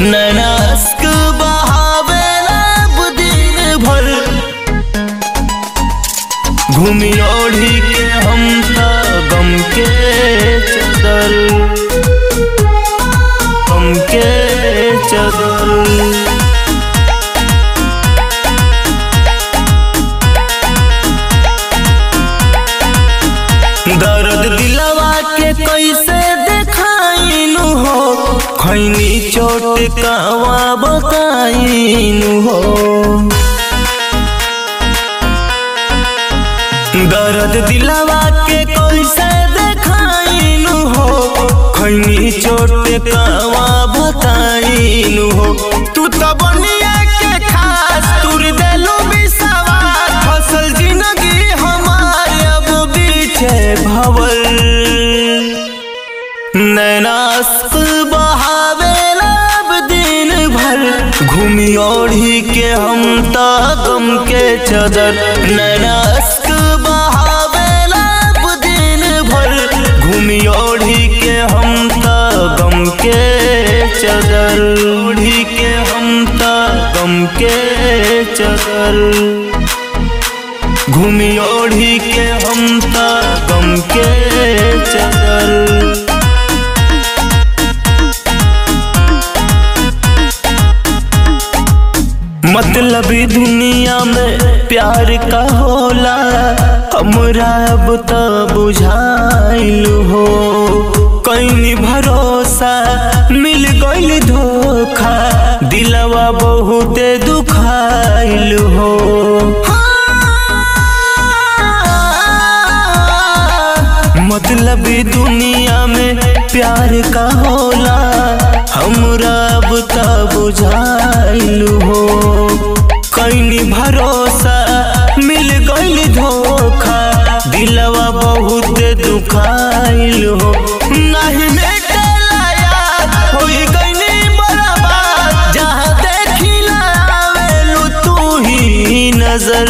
नैनास्क बहावेला अब दिन भर घूमी ओढ़ी के हम त गम के चदर गम के चदर दर्द दिलवा के कैसे देखाइनु हो खैनी चोट कहवा बताइनु हो दर्द दिलवा के कैसे देखाइनु हो खैनी चोट कहवा बताइनु हो तू तो बनिया के खास तुर देलू बिसवास फसल जिंदगी हमारे अब पीछे भवल नैनास्क बहावेला अब दिन भर घूमी ओढ़ी के हम त गम के चदर नैनास्क बहावेला अब दिन भर घूमी ओढ़ी के हम त गम के चदर ओढ़ी के हम त गम के चदर घूमी ओढ़ी के हम त गम के चदर मतलबी दुनिया में प्यार का होला हमरा अब त बुझाइल हो कहीं भरोसा मिल गइल धोखा दिलवा बहुते दुखाइल हो मतलबी दुनिया में प्यार का होला हमरा अब त बुझाइल हो कहीं भरोसा मिल गइल धोखा दिलवा बहुत दुखाइल हो नहीं मेटेला याद होई गइनी बर्बाद जहाँ देखिला आवेलू तू ही नजर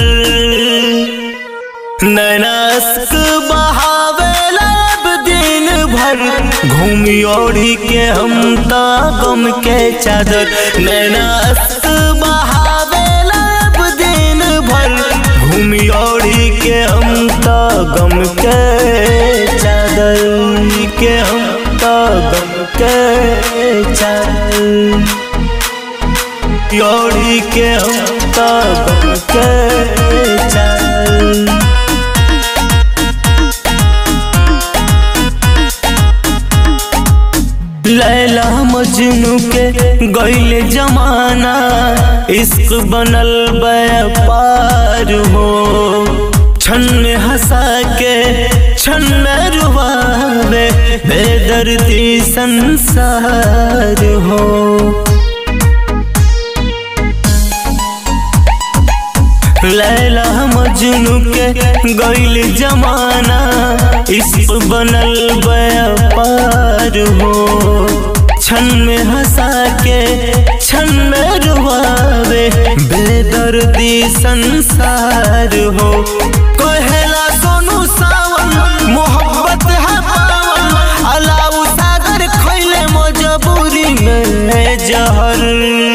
नैनास्क बहावेला अब दिन भर घूमी ओढ़ी के हम त गम के चादर नैनास्क बहावेला अब दिन भर घूमी ओढ़ी के हम त गम के चादर के हम त गम के चादर ओढ़ी के हम त गम के चादर लैला मजनू के गैल जमाना इश्क बनल व्यापार हो छन में हंसा के छन में रुबावे बेदर्दी संसार हो लैला मजनू के गैल जमाना इश्क बनल व्यापार हो छन में हंसा के छन में रुआवे बेदर्दी संसार हो कहेला सोनू सावन मोहब्बत है पावन अलाउ सागर खैले मजबूरी में जहर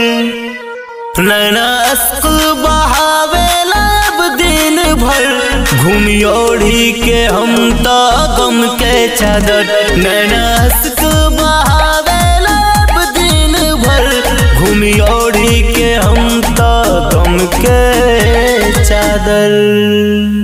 नैनास्क बहावेला अब दिन भर घूमी ओढ़ी के हम त गम के चादर नैनास्क बहावेला अब दिन भर घूमी ओढ़ी के हम त गम के चादर